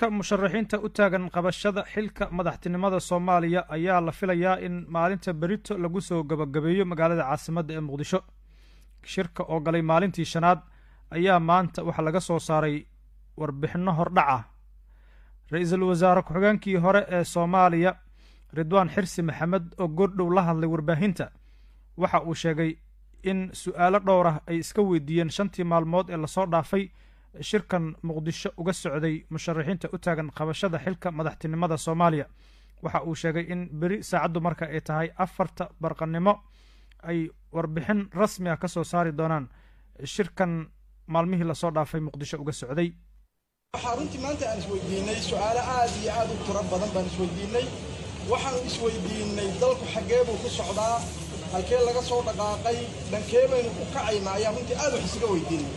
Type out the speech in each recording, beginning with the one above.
shirka musharaxiinta u taagan qabashada xilka madaxtinimada soomaaliya ayaa la filayaa in maalinta berito lagu soo gabagabeeyo magaalada caasimadda ee muqdisho shirka oo galay maalintii shanaad ayaa maanta waxaa laga soo saaray warbixinno hordhac ah ra-iisul wasaare ku-xigeenkii hore ee soomaaliya ridwaan xirsi maxamed oo goordhow la hadlay warbaahinta waxa uu sheegay in su-aalo dhowr ah ay iska weydiiyeen shantii maalmood ee lasoo dhaafay shirkan muqdisho uga socday musharaxiinta u taagan qabashada xilka madaxtinimada soomaaliya waxa uu sheegay in beri saacaddu marka ay tahay afarta barqanimo ay warbixin rasmi ah ka soo saari doonaan shirkan maalmihii lasoo dhaafay muqdisho uga socday waxaa runtii maanta aan isweydiinay su-aalo aad iyo aad u tiro badan baan isweydiinay waxaanu isweydiinay dalku xaggee buu ku socdaa halkee laga soo dhaqaaqay dhankee baynu u kacaynaa ayaa runtii aad wax isaga weydiinay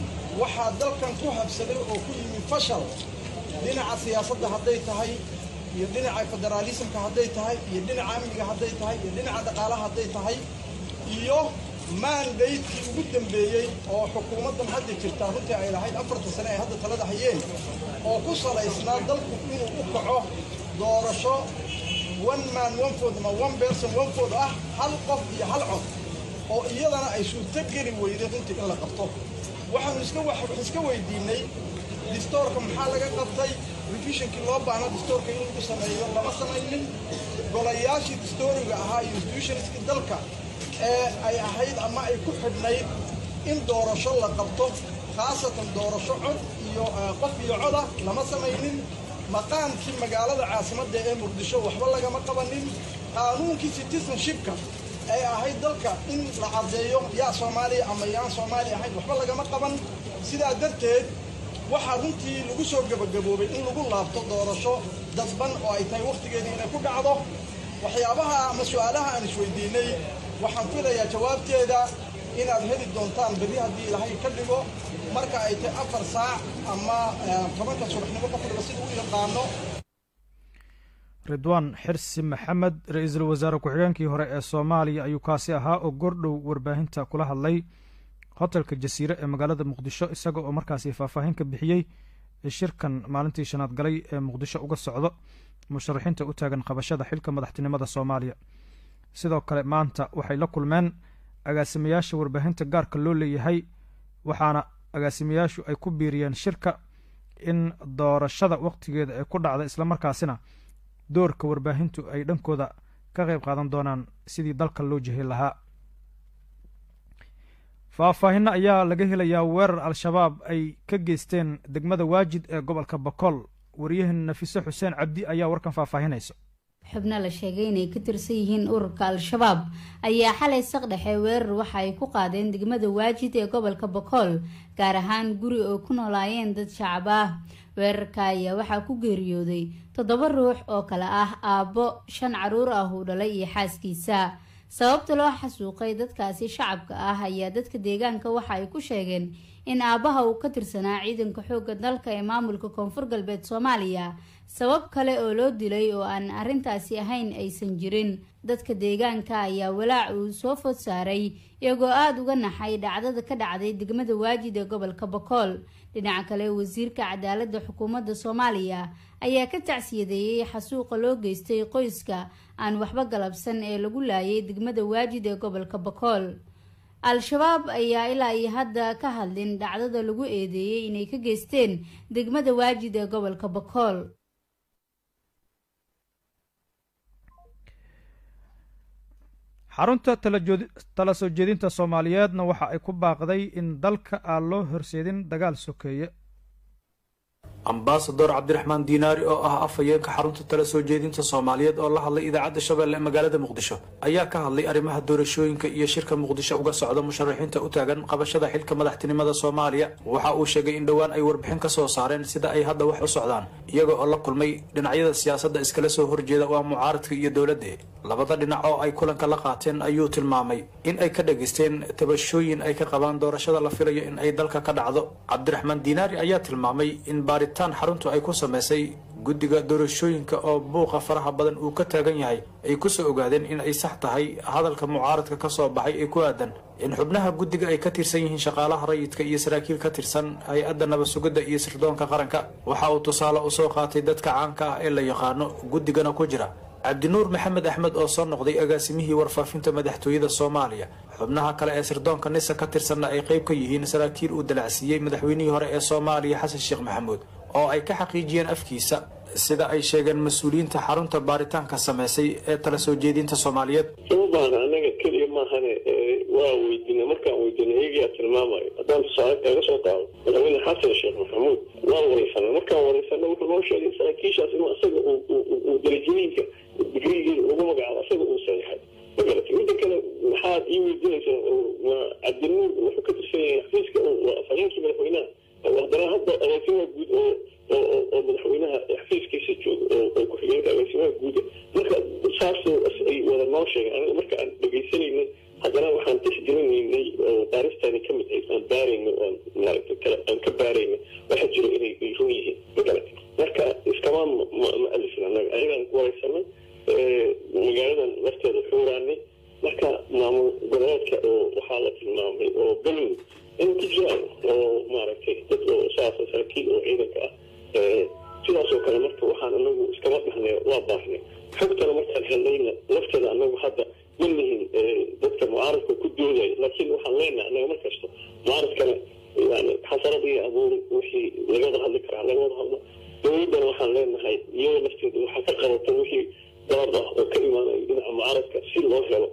waxaa dalkan ku habsaday oo ku yimi fashal dhinaca siyaasadda hadday tahay iyo dhinaca federaalisamka hadday tahay iyo dhinaca amniga hadday tahay iyo dhinaca dhaqaalaha hadday tahay iyo maandaydkii ugu dambeeyey oo xukuumaddan hadda jirtaa runtii ay lahayd afarta sane ay hadda talada hayeen oo ku salaysnaa dalku inuu u kaco doorasho one man one food ama one person one food ah hal qof iyo hal cod oo iyadana ay suurto geli weyday runtii in la qabto waxaanu iska wax iska weydiinay distoorka maxaa laga qabtay revisionkii loo baahna distoorka in lagu sameeyo lama samaynin golayaashii distooriga ahaa iyo institutionskii dalka ee ay ahayd ama ay ku xidhnayd in doorasho la qabto khaasatan doorasho cod iyo qof iyo coda lama samaynin maqaamkii magaalada caasimadda ee muqdisho waxba lagama qabanin qaanuunkii citizenshipka ay ahayd dalka in la caddeeyo yaa soomaaliya ama yaan soomaaliya ahayn waxba lagama qaban sidaa darteed waxaa runtii lagu soo gebagaboobay in lagu laabto doorasho dadban oo ay tahay wakhtigeedii inay ku dhacdo waxyaabaha ama su-aalaha aan isweydiinay waxaan filayaa jawaabteeda inaad heli doontaan berri haddii ilaahay ka dhigo marka ay tahay afar saac ama tobanka subaxnimo qofkiba sida u yaqaano ridwaan xirsi maxamed ra-iisul wasaare ku-xigeenkii hore ee soomaaliya ayuu kaasi ahaa oo goordhow warbaahinta kula hadlay hotelka jasiire ee magaalada muqdisho isaga oo markaasi faahfaahin ka bixiyey shirkan maalintii shanaad galay ee muqdisho uga socdo musharaxiinta u taagan qabashada xilka madaxtinimada soomaaliya sidoo kale maanta waxay la kulmeen agaasimayaasha warbaahinta gaarka loo leeyahay waxaana agaasimayaashu ay ku biiriyeen shirka in doorashada wakhtigeeda ay ku dhacda islamarkaasina doorka warbaahintu ay dhankooda ka qayb qaadan doonaan sidii dalka loo jihay lahaa faahfaahinno ayaa laga helayaa weerar al-shabaab ay ka geysteen degmada waajid ee gobolka bakool waryahan nafiise xuseen cabdi ayaa warkan faahfaahinaysa xubno la sheegay inay ka tirsan yihiin ururka al-shabaab ayaa xalay saqdhexe weerar waxa ay ku qaadeen degmada waajid ee gobolka bakool gaar ahaan guri oo ku noolaayeen dad shacab ah weerarka ayaa waxaa ku geeriyooday toddoba ruux oo kale ah aabbo shan caruur ah uu dhalay iyo xaaskiisa sababta loo xasuuqay dadkaasi shacabka ah ayaa dadka deegaanka waxa ay ku sheegeen in aabbaha uu ka tirsanaa ciidanka xoogga dalka ee maamulka koonfur galbeed soomaaliya sabab kale oo loo dilay oo aan arrintaasi ahayn aysan jirin dadka deegaanka ayaa walaac uu soo food saaray iyagoo aada uga naxay dhacdada ka dhacday degmada waajid ee gobolka bakool dhinaca kale wasiirka cadaaladda xukuumadda soomaaliya ayaa ka tacsiyadeeyey xasuuqa loo geystay qoyska aan waxba galabsan ee lagu laayay degmada waajid ee gobolka bakool al-shabaab ayaa ilaa iyo hadda ka hadlin dhacdada lagu eedeeyey inay ka geysteen degmada waajid ee gobolka bakool xarunta tala soo jeedinta soomaaliyeedna waxa ay ku baaqday in dalka aan loo horseedin dagaal sokeeye ambasador cabdiraxmaan diinaari oo ah afhayeenka xarunta tala soo jeedinta soomaaliyeed oo la hadlay idaacadda shabeelle ee magaalada muqdisho ayaa ka hadlay arrimaha doorashooyinka iyo shirka muqdisho uga socda musharaxiinta u taagan qabashada xilka madaxtinimada soomaaliya waxa uu sheegay in dhowaan ay warbixin ka soo saareen sida ay hadda wax u socdaan iyaga oo la kulmay dhinacyada siyaasadda iskala soo horjeeda waa mucaaradka iyo dowladda labada dhinac oo ay kulanka la qaateen ayuu tilmaamay in ay ka dhageysteen tabashooyin ay ka qabaan doorashada la filayo in ay dalka ka dhacdo cabdiraxmaan diinaari ayaa tilmaamay in baaritaan xaruntu ay ku samaysay guddiga doorashooyinka oo buuqa faraha badan uu ka taagan yahay ay kusoo ogaadeen in ay sax tahay hadalka mucaaradka ka soo baxay ee ku aadan in xubnaha guddiga ay ka tirsan yihiin shaqaalaha rayidka iyo saraakiil ka tirsan hay-adda nabad-sugidda iyo sirdoonka qaranka waxa uu tusaale usoo qaatay dadka caanka ah ee la yaqaano guddigana ku jira cabdinuur maxamed axmed oo soo noqday agaasimihii warfaafinta madaxtooyada soomaaliya xubnaha kale ee sirdoonka nisa ka tirsanna ay qayb ka yihiin saraakiil uu dalacsiiyey madaxweynihii hore ee soomaaliya xasan sheekh maxamuud oo ay ka xaqiijiyeen afkiisa sida ay sheegeen mas-uuliyiinta xarunta baaritaanka sameysay ee tala soo jeedinta soomaaliyeed uma baahna anaga keliya maahane waa weydiinay markaan weydiinay iyagaa tilmaamayo haddaan tusaale kaga soo qaado madaxweyne xasan sheekh maxamuud waan wareysanay markaan wareysanay wuxuu noo sheegay saraakiishaas inuu isaga uu darajooyinka digrigeeda ugu magacaabo isaga uu saxeixay magarata midda kale maxaad ii weydiinaysaa cabdinuur wuxuu ka tirsan yahay xafiiska afhayeenkii madaxweynaha haddana hadda agaasimaha guud oo oo madaxweynaha xafiiskiisa jooga oo ku-xigeenka agaasimaha guuda marka saas ay wada noo sheegeen aniga marka aan dhegaysanaynay haddana waxaan tixgelinaynay oo baaristaani ka mid ahayd aan baarayna oan maaragta kale aan ka baarayna waxaa jira inay ay run yihiin magarata marka iskama ma alifin anaga ayagaan ku wareysanay magaaladan lafteeda xuuraanay marka maamul goboleedka oo waxaa la tilmaamay oo galmud in ku jiraan oo maaragtay dad oo saasa saraakiil oo ciidanka ah sidaasoo kale marka waxaan anagu iskama dhahnay waa baahnay xogtana markaan helnayna lafteeda anagu hadda ma lihin dadka mucaaradka ku doodaya laakiin waxaan leenahay anaga markasta mucaaradkana yani xasarad iyo abuuri wixii laga wada hadli karaa laga wada hadlo dowladdana waxaan leenahay iyadoo lafteeda waxaa ka qabata wixii dalab ah oo ka imaanayo dhinaca mucaaradka si loo helo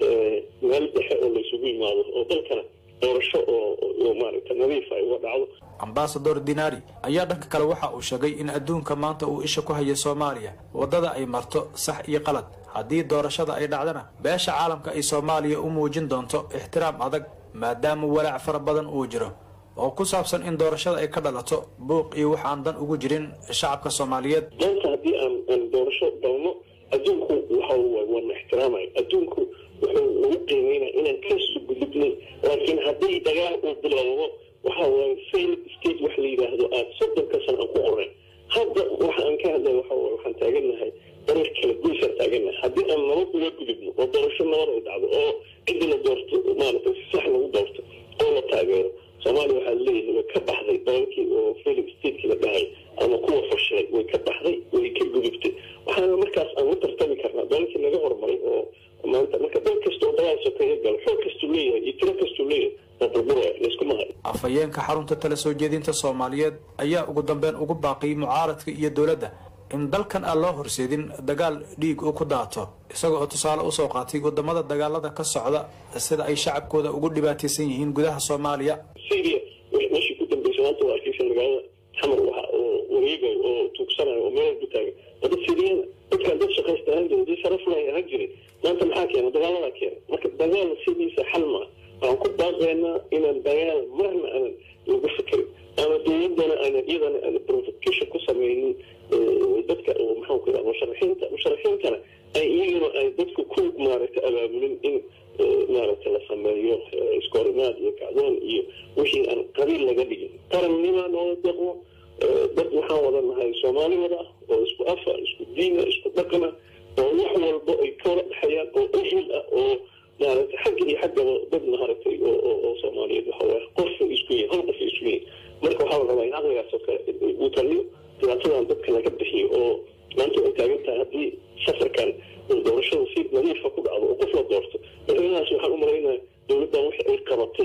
meel dhexe oo laysugu yimaado oo dalkana doorasho oo maaragta nadiifa ay uga dhacdo ambasador dinari ayaa dhanka kale waxa uu sheegay in adduunka maanta uu isha ku hayo soomaaliya waddada ay marto sax iyo qalad haddii doorashada ay dhacdana beesha caalamka ay soomaaliya u muujin doonto ixtiraam adag maadaama walaac fara badan uu jiro oo ku saabsan in doorashada ay ka dhalato buuq iyo wax aan dan ugu jirin shacabka soomaaliyeed maanta haddii aan aan doorasho dalno adduunku waxa waana ixtiraamaya adduunku wuxuu ugu qiimeynaya inaan kasoo gudubnay laakiin haddii dagaal uu bilowdo waxa waaye fail state wax la yidhaahdo aad soddonka sana aan ku qornay hadda waxa aan ka hadlay waxa waaye waxaan taagannahay dariiq kala goysaan taagannahay haddii aan nabad uga gudubno oo doorasho nabad ay dhacdo oo ciddi la doorto maaragtay si sax lagu doorto oo la taageero soomaaliya waxaa leeyahay way ka baxday dalalkii oo failing stateki la dhahay ama kuwa fashilay way ka baxday way ka gudubtay waxaana markaas aan u tartami karnaa dalalkii laga horumaray oo maanta marka dal kasta oo dagaal sokeeye galo xoog kastuu leeyahay iyo tiro kastuu leeyahay waa burburaya layskuma hayo afhayeenka xarunta tala soo jeedinta soomaaliyeed ayaa ugu dambeyn ugu baaqiyay mucaaradka iyo dowladda in dalkan aan loo horseedin dagaal dhiig uu ku daato isaga oo tusaale usoo qaatay wadamada dagaalada ka socda sida ay shacabkooda ugu dhibaataysan yihiin gudaha soomaaliya syria meeshii ku dambeysay maanta waa arkeysa magaalada xamar waxa oo wareegayo oo tuugsanayo oo meel ku taagan waa dad siriyana dadkaan dad shaqaysta ahaan jiray dad sharaf lay ahaan jiray maanta maxaa keena dagaaladaa keena marka dagaal sidiisa xal maa waxaan ku baaqaynaa inaan dagaal marna aanan lagu fikirin ama dowladana aanan iyadana aan provocation ku sameynin dadka oo maxaan ku yidhaha musharaxiinta musharaxiintana ay iyaguna ay dadku ku maaragtay abaabulin in maaragtay la sameeyo iskoorimaad iyo kacdoon iyo wixii aan qabiil laga dhigin qarannima noola deqmo dad waxaan wada nahay soomaali wada ah oo isku afa isku diina isku dhaqana oo wax walba ay ka wada dhexeeyaan oo ehel ah oo maaragtay xagga iyo xaggaba dad maaragtay oo soomaaliyeed waxa waaye qofa isku yihin hal qofa isku yihin marka waxaa la rabaa in caqligaas oo kale uu taliyo dhibaatadan dadka laga bixiyo oo maanta ay taagan tahay haddii safarkan doorashada si nadiifa ku dhacdo oo qof la doorto madaxweynahaas waxaan u malaynaya dowladdan wixii ay qabatay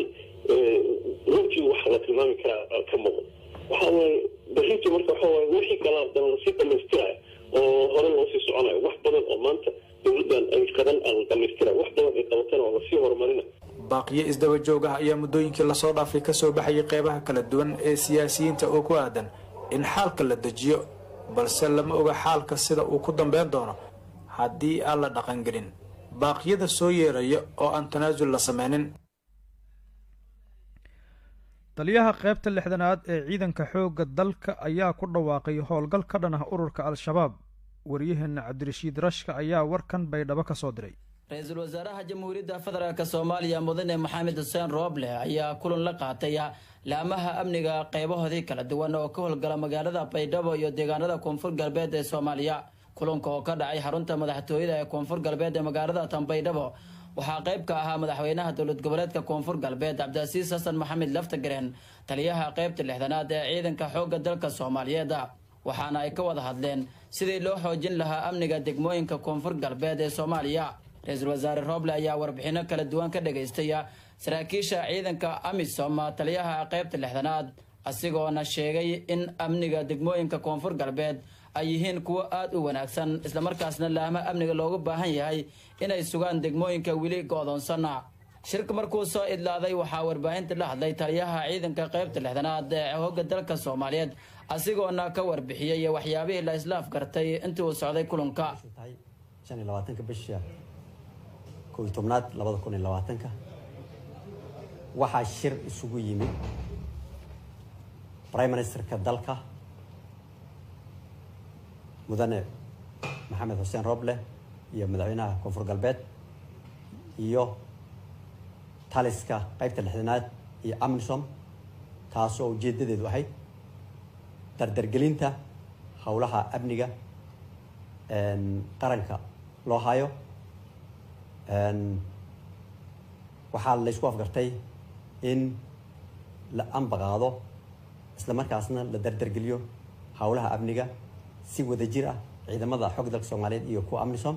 runtii waxa la tilmaami karaa ka muuqda waxa waaye berrintii marka waxa waaye wixii kala dana lasii dhamaystirayo oo hore loo sii soconayo wax badan oo maanta dowladdan ay qaban aan la dhamaystirayo wax badan ay qabatana oo lasii horumarina baaqiyo isdaba joog ah ayaa muddooyinkii lasoo dhaafay kasoo baxayay qeybaha kala duwan ee siyaasiyiinta oo ku aadan in xaalka la dejiyo balse lama oga xaalka sida uu ku dambeyn doono haddii aan la dhaqangelin baaqyada soo yeeraya oo aan tanaasul la sameynin taliyaha qaybta lixdanaad ee ciidanka xoogga dalka ayaa ku dhawaaqay howlgal ka dhan ah ururka al-shabaab waryaheena cabdirashiid rashka ayaa warkan baydhabo ka soo diray ra-iisul wasaaraha jamhuuriyadda federaalk soomaaliya mudane maxamed xuseen rooble ayaa kulan la qaatay laamaha amniga qeybahoodii kala duwan oo ka howlgala magaalada baydhabo iyo deegaanada koonfur galbeed ee soomaaliya kulanka oo ka dhacay xarunta madaxtooyada ee koonfur galbeed ee magaalada tanbaydhabo waxaa qayb ka ahaa madaxweynaha dowlad goboleedka koonfur galbeed cabdicasiis xasan maxamed laftagareen taliyaha qaybta lixdanaad ee ciidanka xoogga dalka soomaaliyeed waxaana ay ka wada hadleen sidii loo xoojin lahaa amniga degmooyinka koonfur galbeed ee soomaaliya ra-iisul wasaare rooble ayaa warbixino kala duwan ka dhagaystay saraakiisha ciidanka amisom taliyaha qaybta lixdanaad asigoona sheegay in amniga degmooyinka koonfur galbeed ay yihiin kuwo aada u wanaagsan islamarkaasna laama amniga loogu baahan yahay inay sugaan degmooyinka weli go-doonsana shirka markuu soo idlaaday waxaa warbaahinta la hadlay taliyaha ciidanka qaybta lixdanaad ee hogga dalka soomaaliyeed asigoona ka warbixiyey waxyaabihii la islaaf gartay intii uu socday kulanka shan iyo labaatanka bisha kow iyo tobnaad labada kun iyo labaatanka waxaa shir isugu yimid prime ministerka dalka mudane maxamed xuseen roble iyo madaxweynaha koonfur galbeed iyo taliska qaybta lixdanaad iyo amnisom taasoo ujeedadeedu ahayd dardargelinta howlaha amniga qaranka loo hayo waxaa la ysku afgartay in la ambaqaado isla markaasna la dardargeliyo howlaha amniga si wada jir ah ciidamada xoog dalka soomaaliyeed iyo kuwa amnisom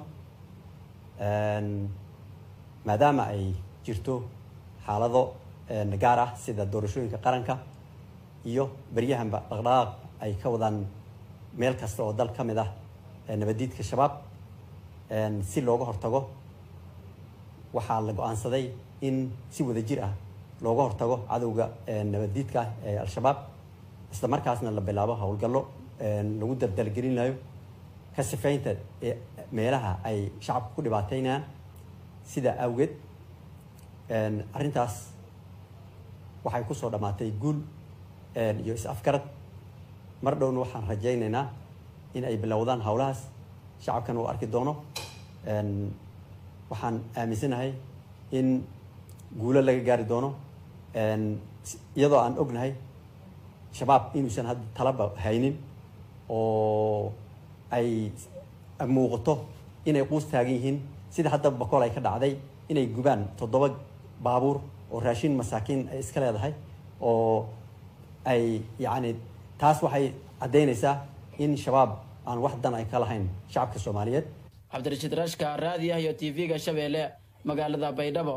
maadaama ay jirto xaalado gaar ah sida doorashooyinka qaranka iyo beryahanba dhaqdhaqaaq ay ka wadaan meel kasta oo dal ka mid ah nabadiidka shabaab si looga hortago waxaa la go-aansaday in si wada jir ah looga hortago cadowga nabadiidka ah ee al-shabaab isla markaasna la bilaabo howlgallo lagu dardalgelinayo ka sifaynta meelaha ay shacabka ku dhibaateynayaan sidaa awgeed arrintaas waxay kusoo dhammaatay guul iyo is-afgarad mar dhowna waxaan rajaynaynaa in ay bilowdaan howlahaas shacabkan uu arki doono waxaan aaminsanahay in guulo laga gaari doono iyadoo aan ognahay shabaab inuusan hadda talaba haynin oo ay muuqato inay quus taagan yihiin sida hadda bakool ay ka dhacday inay gubaan toddoba baabuur oo raashin masaakiin ay iska leedahay oo ay yacni taas waxay caddaynaysaa in shabaab aan wax dan ay ka lahayn shacabka soomaaliyeed cabdirashiid rashka raadiah iyo t v-ga shabeelle magaalada baydhabo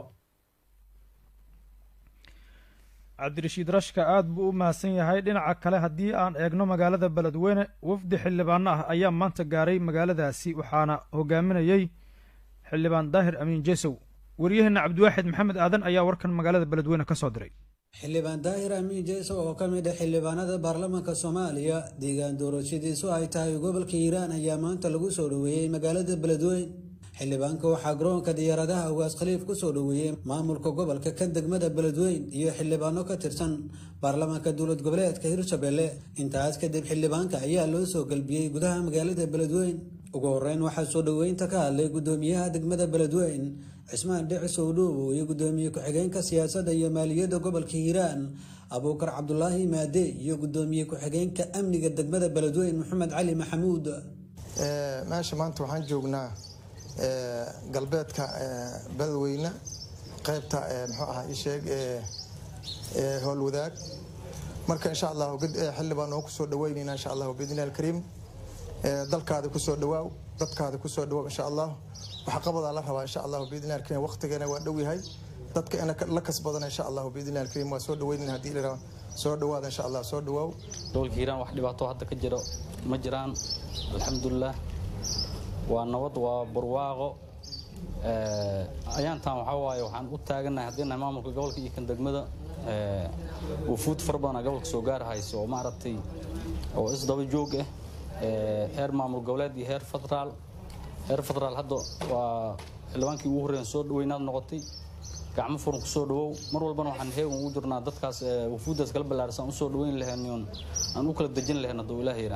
cabdirashiid rashka aada buu u mahadsan yahay dhinaca kale haddii aan eegno magaalada beledweyne wafdi xildhibaano ah ayaa maanta gaaray magaaladaasi waxaana hogaaminayey xildhibaan daahir amiin jesow waryaheena cabdiwaaxid maxamed aadan ayaa warkan magaalada beledweyne ka soo diray xildhibaan daahir amiin jeesow oo ka mid ah xildhibaanada baarlamaanka soomaaliya deegaan doorashadiisu ay tahay gobolka hiiraan ayaa maanta lagu soo dhoweeyey magaalada beledweyne xildhibaanka waxaa garoonka diyaaradaha ugaas khaliif ku soo dhoweeyey maamulka gobolka kan degmada beledweyne iyo xildhibaano ka tirsan baarlamaanka dowlad goboleedka hirshabelle intaas kadib xildhibaanka ayaa loo soo galbiyey gudaha magaalada beledweyne ugu horeyn waxaa soo dhoweynta ka hadlay gudoomiyaha degmada beledweyne cismaan dhicis owdhoobo iyo gudoomiye ku-xigeenka siyaasadda iyo maaliyadda gobolka hiiraan abuukar cabdulaahi maade iyo gudoomiye ku-xigeenka amniga degmada beledweyne maxamed cali maxamuud meesha maanta waxaan joognaa galbeedka beledweyne qaybta muxuu ahaa isheeg howlwadaag marka insha allah xildhibaan oo kusoo dhaweynayna insha allah biidnillahi alkariim dalkaada kusoo dhawaaw dadkaada kusoo dhawaaw insha allah waxqabadaa la rabaa insha allah biidnillahi alkariim waqtigeena waa dhow yahay dadka ina la kasbadana insha allah biidnillahi alkariim waa soo dhaweynayna haddii la soo dhawaada insha allah soo dhawaaw gobolka hiiraan wax dhibaato hadda ka jiro ma jiraan alxamdulilah waa nabad waa barwaaqo ayaantan waxaa waaye waxaan u taaganahay haddii nahay maamulka gobolka iyo kan degmada wufuud fara badana gobolka soo gaar hayso oo maaragtay oo isdaba joog ah heer maamul goboleed iyo heer federaal heer federaal hadda waa xildhibaankii ugu horreeyan soo dhaweynaad noqotay gacmo furan kusoo dhawow mar walbana waxaan heegan ugu jirnaa dadkaas wufuuddaas kala ballaarsan usoo dhaweyn lahayn aan u kala dejin lahayn hadduu ilaah yidhaa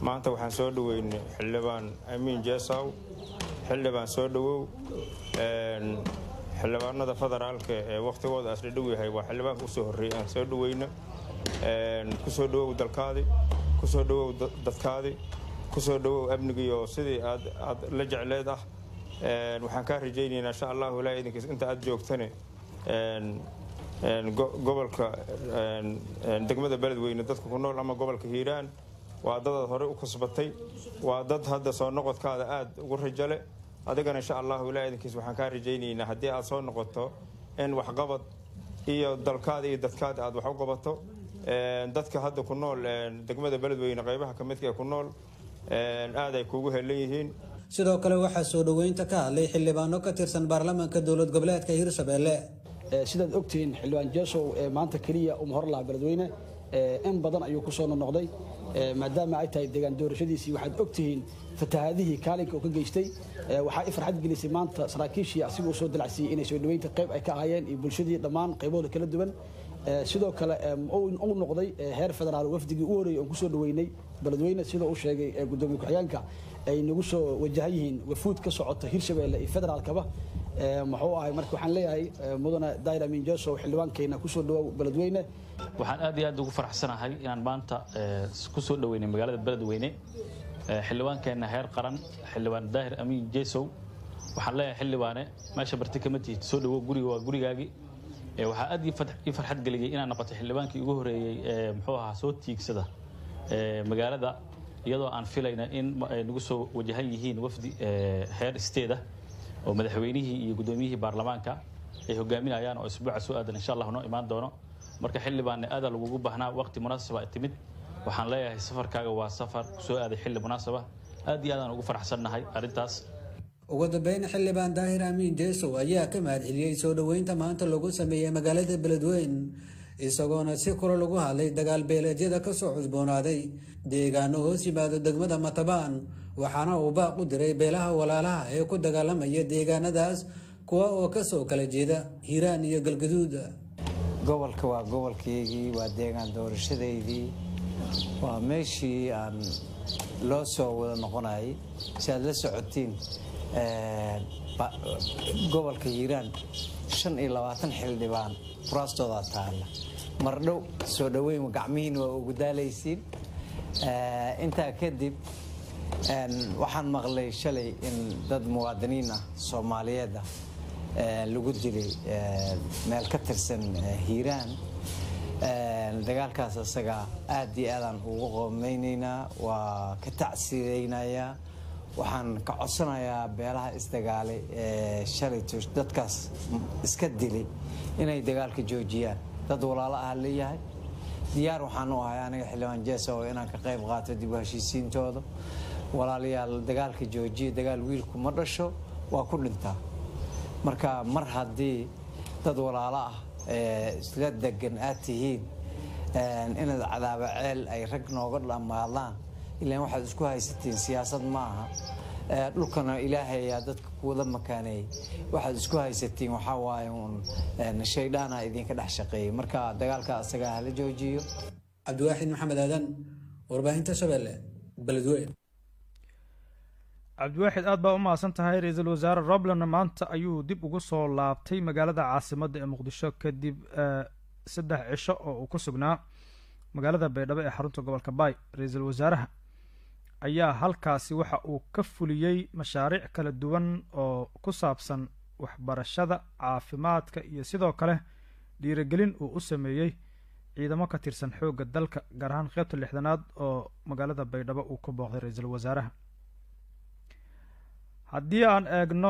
maanta waxaan soo dhoweynay xildhibaan amiin jeesaw xildhibaan soo dhowow xildhibaanada federaalka ee wakhtigooda asla dhow yahay waa xildhibaanka usoo horreeyay aan soo dhoweyno kusoo dhowow dalkaadi kusoo dhowow dadkaadi kusoo dhowow amnigiiyo sidii aad aad la jecleed ah waxaan kaa rajaynaynaa insha allahu ilaa idinkiis inta aad joogtane gobolka degmada beledweyne dadka ku nool ama gobolka hiiraan waa dadaad horey u kasbatay waa dad hadda soo noqodkaada aada ugu rajale adigana insha allahu ilaa idinkiis waxaan kaa rajaynaynaa haddii aad soo noqoto in waxqabad iyo dalkaada iyo dadkaada aad wax u qabato dadka hadda ku nool degmada beledweyne qaybaha ka midka ee ku nool aad ay kuugu helan yihiin sidoo kale waxaa soo dhoweynta ka hadlay xildhibaano ka tirsan baarlamaanka dowlad goboleedka hirshabelle sidaad ogtihiin xildhibaan jeesow ee maanta keliya uma hor laha beledweyne in badan ayuu kusoo noqnoqday maadaama ay tahay deegaan doorashadiisii waxaad ogtihiin fatahaadihii kaalinka uu ka geystay waxaa i farxad gelisay maanta saraakiishii asiga uu soo dalacsiiyey inay soo dhoweynta qayb ay ka ahaayeen iyo bulshadii dhammaan qaybahooda kala duwan sidoo kale uu noqday heer federaal wafdigii u horeeyey oon kusoo dhoweynay beledweyne sidoo uu sheegay gudoomiye ku-xigeenka ay nagu soo wajahan yihiin wafuud ka socota hirshabelle iyo federaalkaba muxuu ahay marka waxaan leeyahay mudane dair amin josow xildhibaankeena kusoo dhawow beledweyne waxaan aad iyo aad ugu faraxsanahay inaan maanta kusoo dhoweynay magaalada beledweyne xildhibaankeenna heer qaran xildhibaan daahir amiin jesow waxaan leeyahay xildhibaane meesha barti kama tihid soo dhawow guriga waa gurigaagii waxaa aad ii farxad geliyey inaan noqotay xildhibaankii ugu horeeyey ee muxuu ahaa soo tiigsada magaalada iyadoo aan filayna in ay nagu soo wajahan yihiin wafdi heer isteeda oo madaxweynihii iyo gudoomiyihii baarlamaanka ay hogaaminayaan oo isbuuca soo aadan insha allah noo imaan doono marka xildhibaanne aadaa lagugu baahnaa waqti munaasaba ay timid waxaan leeyahay safarkaaga waa safar soo aaday xilli munaasaba aad iyo aadaan ugu faraxsannahay arrintaas ugu dambeyn xildhibaan daahir amiin jeesow ayaa ka mahadceliyey soo dhoweynta maanta lagu sameeyey magaalada beledweyn isagoona si kula lagu hadlay dagaal beeleedyada kasoo cusboonaaday deegaano hoos yimaado degmada matabaan waxaana uu baaq u diray beelaha walaalaha ee ku dagaalamaya deegaanadaas kuwa oo kasoo kala jeeda hiiraan iyo galgaduud gobolka waa gobolkaygii waa deegaan doorashadaydii waa meeshii aan loo soo wada noqonayay si aad la socotiin gobolka hiiraan shan iyo labaatan xildhibaan kuraastooda taalla mardhow soo dhoweyn gacmihiin waa ugu daalaysiin intaa kadib waxaan maqlay shalay in dad muwaadiniin ah soomaaliyeed ah lagu dilay meel ka tirsan hiiraan dagaalkaas isaga aad iyo aadaan ugu qoomeynaynaa waa ka tacsidaynayaa waxaan ka codsanayaa beelaha isdagaalay ee shalayto dadkaas iska dilay inay dagaalka joojiyaan dad walaalo ah leeyahay diyaar waxaan u ahay aniga xildhibaan jeesa oo inaan ka qayb qaato dib u heshiisiintooda walaalayaal dagaalka joojiya dagaal wiilku ma dhasho waa ku dhintaa marka mar haddii dad walaalo ah ee isla degan aad tihiin inaad cadaaba ceel ay rag nooga dhammaadaan ilaan waxaad isku haysatiin siyaasad ma aha dhulkana ilaahay ayaa dadka kuwada makaaneeyey waxaad isku haysatiin waxaa waaye uun shaydhaana idinka dhex shaqeeyey marka dagaalka asaga hala joojiyo cabdiwaaxid maxamed aadan warbaahinta shabeelle beledweyne cabdiwaaxid aad baa u mahadsan tahay ra-iisul wasaare robland maanta ayuu dib ugu soo laabtay magaalada caasimadda ee muqdisho kadib saddex cisho oo uu ku sugnaa magaalada baydhabo ee xarunta gobolka baay ra-iisul wasaaraha ayaa halkaasi waxa uu ka fuliyey mashaariic kala duwan oo ku saabsan waxbarashada caafimaadka iyo sidoo kale dhiirigelin uu u sameeyey ciidamo ka tirsan xoogga dalka gaar ahaan qeybta lixdanaad oo magaalada baydhabo uu ka booqday ra-iisul wasaaraha haddii aan eegno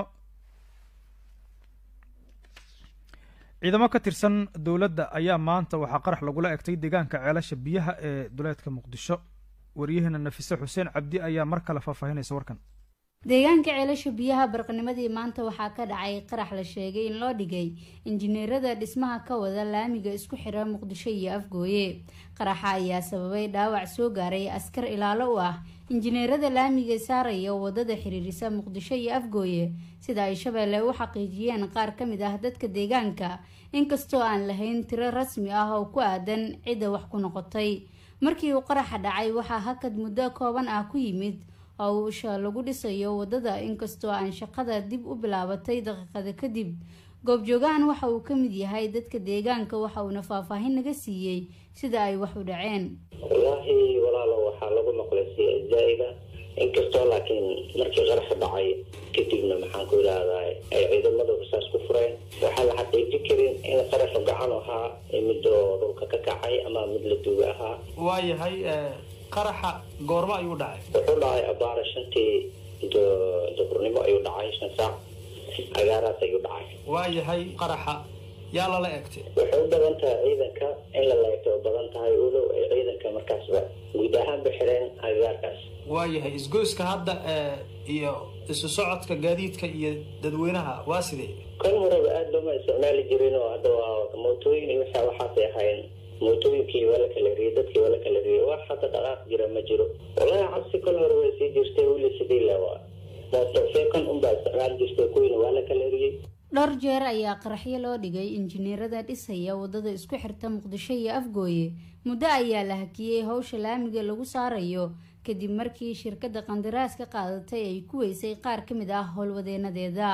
ciidamo ka tirsan dowladda ayaa maanta waxaa qarax lagula egtay deegaanka ceelasha biyaha ee duleedka muqdisho waryaheena nafise xuseen cabdi ayaa mar kale faahfaahinaysa warkan deegaanka ceelasha biyaha barqanimadii maanta waxaa ka dhacay qarax la sheegay in loo dhigay injineerada dhismaha ka wada laamiga isku xira muqdisho iyo afgooye qaraxa ayaa sababay dhaawac soo gaaray askar ilaalo u ah injineerada laamiga saaraya wadada xiriirisa muqdisho iyo afgooye sida ay shabeelle u xaqiijiyeen qaar ka mid ah dadka deegaanka inkastoo aan lahayn tiro rasmi ah oo ku aadan cidda wax ku noqotay markii uu qaraxa dhacay waxaa hakad muddo kooban ah ku yimid oo uusha lagu dhisayo wadada inkastoo aan shaqada dib u bilaabatay daqiiqada kadib goobjoogahan waxa uu ka mid yahay dadka deegaanka waxa uuna faahfaahin naga siiyey sida ay wax u dhaceen wallaahi walaalo waxaa lagu maqlay si zaa-ida inkastoo laakiin markii qaraxa dhacay kadibna maxaan ku idhaahdaa ay ciidamadu rasaas ku fureen waxaa la xaqiiji karin in qaraxu gacan ahaa midoo dhulka ka kacay ama mid la duuga ahaa waayahay qaraxa goormo ayuu dhacay wuxuu dhacay abaara shantii duhurnimo ayuu dhacay shan saac cagaaraas ayuu dhacay waayahay qaraxa yaa lala egtay waxay u badan tahay ciidanka in la leegto u badan tahay ulow ay ciidanka markaasba guud ahaanba xireen agagaarkaas waayahay isgoyska hadda iyo isu socodka gaadiidka iyo dadweynaha waa sidee kan horeba aada looma isticmaali jirin oo hadda waa mootooyin iyo waxa waxaasay ahayn mootooyinkii waa la kala riyey dadkii waa la kala riyey wax hadda dhaqaaq jira ma jiro walahi cabsi kal hore way sii jirtay weli sidii lewa mooto feekan unbaa isticmaali jirtay kuwiina waa la kala riyey dhowr jeer ayaa qaraxyo loo dhigay injineerada dhisaya wadada isku xirta muqdisho iyo afgooye muddo ayaa la hakiyey howsha laamiga lagu saarayo kadib markii shirkadda qandaraas ka qaadatay ay ku weysay qaar ka mid ah howlwadeenadeeda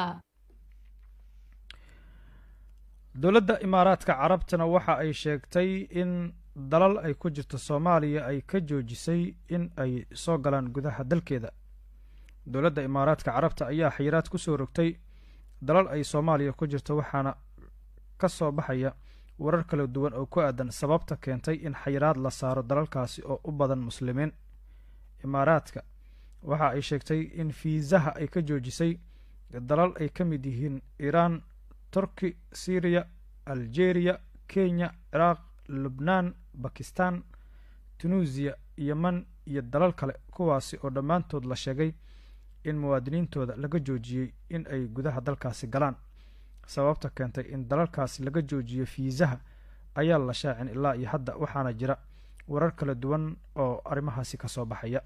dowladda imaaraadka carabtana waxa ay sheegtay in dalal ay ku jirto soomaaliya ay ka joojisay in ay soo galaan gudaha dalkeeda dowladda imaaraadka carabta ayaa xayiraad kusoo rogtay dalal ay soomaaliya ku jirto waxaana ka soo baxaya warar kala duwan oo ku aadan sababta keentay in xayiraad la saaro dalalkaasi oo u badan muslimiin imaaraadka waxa ay sheegtay in fiisaha ay ka joojisay dalal ay ka mid yihiin iiraan turki syriya algeria kenya ciraaq lubnaan bakistan tunuusiya yeman iyo dalal kale kuwaasi oo dhammaantood la sheegay in muwaadiniintooda laga joojiyey in ay gudaha dalkaasi galaan sababta keentay in dalalkaasi laga joojiyo fiisaha ayaa la shaacin ilaa iyo hadda waxaana jira warar kala duwan oo arrimahaasi ka soo baxaya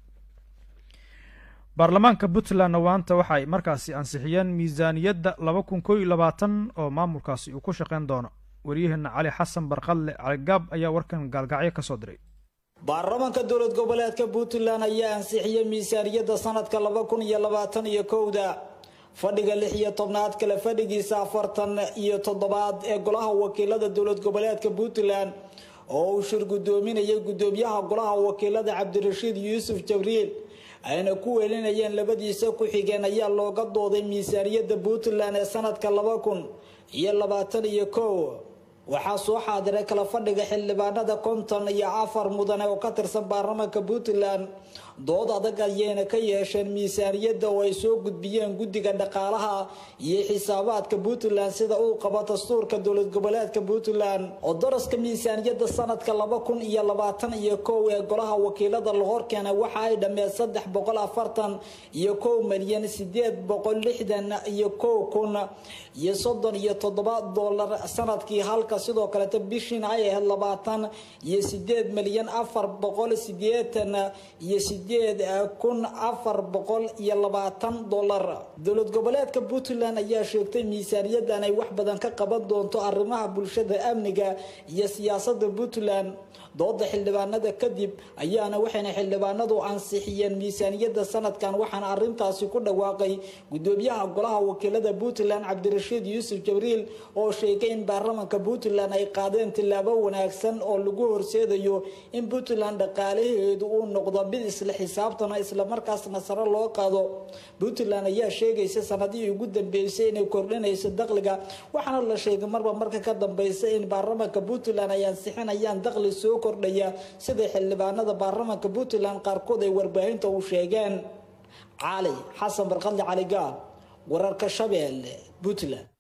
baarlamaanka puntlandna waanta waxa ay markaasi ansixiyeen miisaaniyadda laba kun koo iyo labaatan oo maamulkaasi uu ku shaqeyn doono waryaheena cali xasan barqadle caligaab ayaa warkan gaalgacyo ka soo diray baarlamaanka dowlad goboleedka puntland ayaa ansixiyey miisaaniyadda sanadka laba kun iyo labaatan iyo kowda fadhiga lix iyo tobnaad kale fadhigiisa afartan iyo toddobaad ee golaha wakiilada dowlad goboleedka puntland oo uu shir guddoominayay guddoomiyaha golaha wakiilada cabdirashiid yuusuf jabriil ayna ku weelinayeen labadiisa ku-xigeen ayaa looga dooday miisaaniyadda puntland ee sanadka laba kun iyo labaatan iyo kow waxaa soo xaadiray kala fadhiga xildhibaanada konton iyo afar mudane oo ka tirsan baarlamaanka puntland dood adag ayayna ka yeesheen miisaaniyadda oo ay soo gudbiyeen guddiga dhaqaalaha iyo xisaabaadka puntland sida uu qabo dastuurka dowlad goboleedka puntland oo daraska miisaaniyadda sanadka laba kun iyo labaatan iyo kow ee golaha wakiilada la horkeena waxa ay dhammeed saddex boqol afartan iyo kow milyan sideed boqol lixdan iyo kow kun iyo soddon iyo toddoba dollar sanadkii halka sidoo kaleta bishiin ay ahayd labaatan iyo sideed milyan afar boqol sideetan iyo sideed kun afar boqol iyo labaatan dollar dowlad goboleedka puntland ayaa sheegtay miisaaniyadan ay wax badan ka qaban doonto arrimaha bulshada amniga iyo siyaasada puntland dooda xildhibaanada kadib ayaana waxayna xildhibaanadu ansixiyeen miisaaniyadda sanadkan waxaana arintaasi ku dhawaaqay gudoomiyaha golaha wakiilada puntland cabdirashiid yuusuf jabriil oo sheegay in baarlamanka puntland ay qaadeen tillaabo wanaagsan oo lagu horseedayo in puntland dhaqaalaheedu uu noqdo mid isla xisaabtana islamarkaasna sare loo qaado puntland ayaa sheegaysa sanadihii ugu dambeysay inay kordhinayso dakhliga waxaana la sheegay marba marka ka dambeysa in baarlamanka puntland ay ansixinayaan dakhli soo kordhaya sida xildhibaanada baarlamanka puntland qaarkood ay warbaahinta u sheegeen cali xasan barqadle cali gaab wararka shabeelle puntland